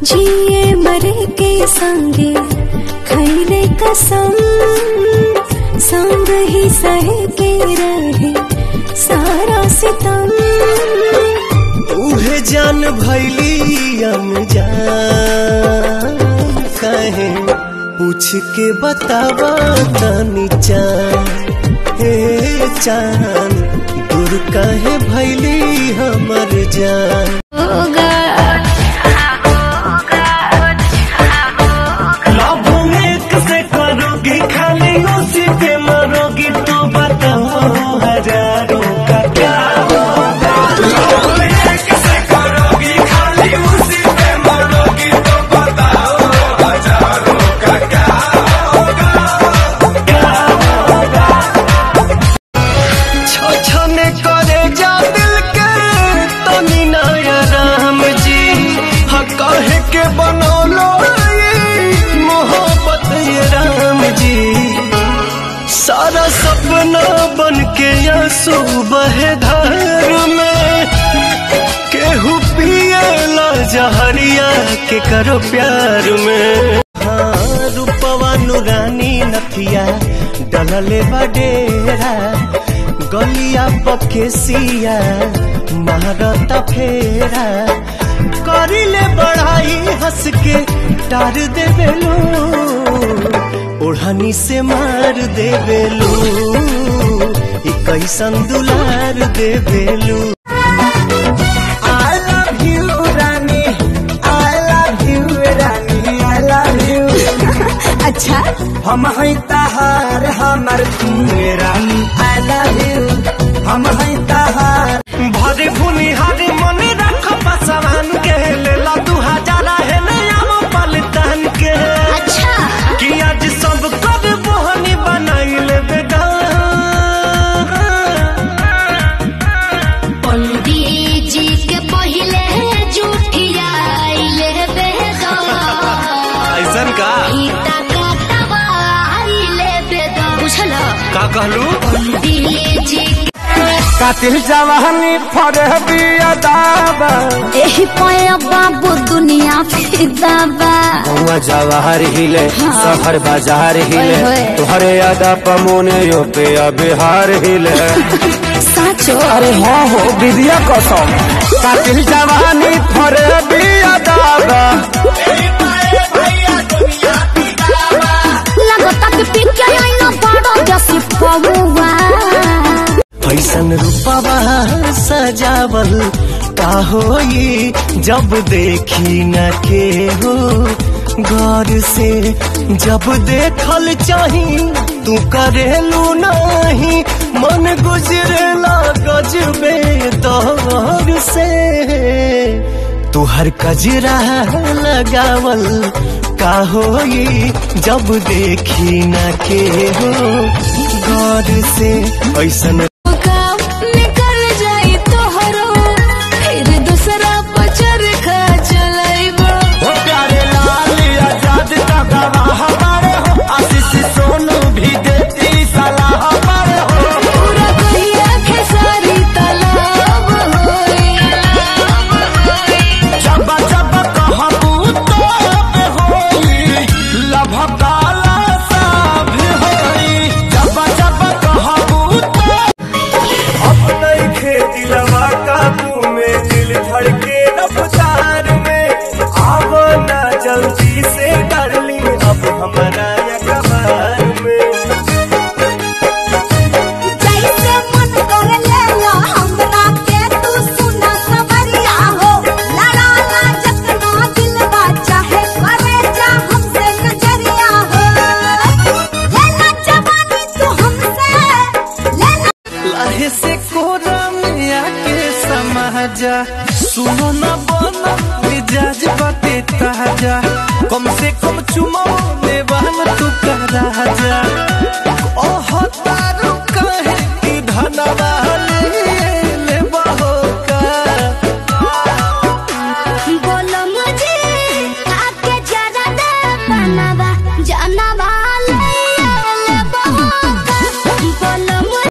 जिए मरे के संगे खैले कसम संग ही सह के रहे सारा सितम उहे जान भैली अनजान कहे पूछ के बतावा तनी चान हे चान दूर कहे भैली हमर जान होगा लव में कैसे करोगी खाली उसी पे मरोगी तो बताओ हजारों का क्या छछने करे जा दिल के तनी नया राम जी हाँ कहे के बनौलो ये मोहब्बत ये राम जी सारा सपना बन के आंसू बहे धार में केहू पिएला जहरिया के करो प्यार में हाँ रूपवा नुरानी नथिया डलले बडेरा गलिया पकेसिया महारता फेरा करिले बढ़ाई हंस के टार देवेलू ओढ़नी से मार देवेलू ई कैसन दुलार देवेलू I love you, Rani I love you, Rani I love you अच्छा हम हैं तहार हमर तुमे रानी I love you हम हैं तहार भरे भुनी हरे मन रख पसवान के लेला दू हजार है नया पलटन के अच्छा कि आज सब कर बोहनी बनाई ले बेटा पंडित जी के पहले जुठियाइले बेदा ऐसन का गीता का दवाइले बेदा बुझल का कहलू पंडित जी कातिल जवानी फरे बिया दाबा एही पाया बाबू दुनिया फिदा बा हुआ जवाहर हिले सफर बाजार हिले ओए होए। तुहरे यादा पमोने यो पे बिहार हिले साचो अरे हाँ हो विद्या कसम कातिल जवानी फरे बिया दाबा लगता कि पिके आईना बड़ा जैसी पहुआ फैसन रूपवा सजावल का होई जब देखी न के हो गौर से जब देखल चाही तू करेलू नहीं मन गुजरेला गजबे दौर से तू हर कजरा लगावल का होई जब देखी न के हो गौर से ऐसन काम निकल जाई तोहरो फिर दूसरा पचर खा चलाइबो हो प्यारे लाल आजाद का गवाह हमारे हो आशीष सोनू भी देती सलाह हमारे हो पूरा कहिया खेसारी तालाब होई जब जब कहबू तो होई लभ काला साभ होई जब जब कहबू तो अब नहीं खेती लवा काबू में दिल धड़के रफ्तार में आव ना जल्दी से कर ली अब हमारा अखबार में जैसे मन कर ले लो हमरा के तू सुना सवरिया हो लड़ा ला जतना दिल बा चाहे करे जा हमसे नजरिया हो लेना जवानी तू हमसे लेना लाहे से कोरा में आके समाजा सुनो न बना मिजाज बाते ताजा कम से कम चुमो ने बहन तू का राजा ओह तारू कहे कि धनवाली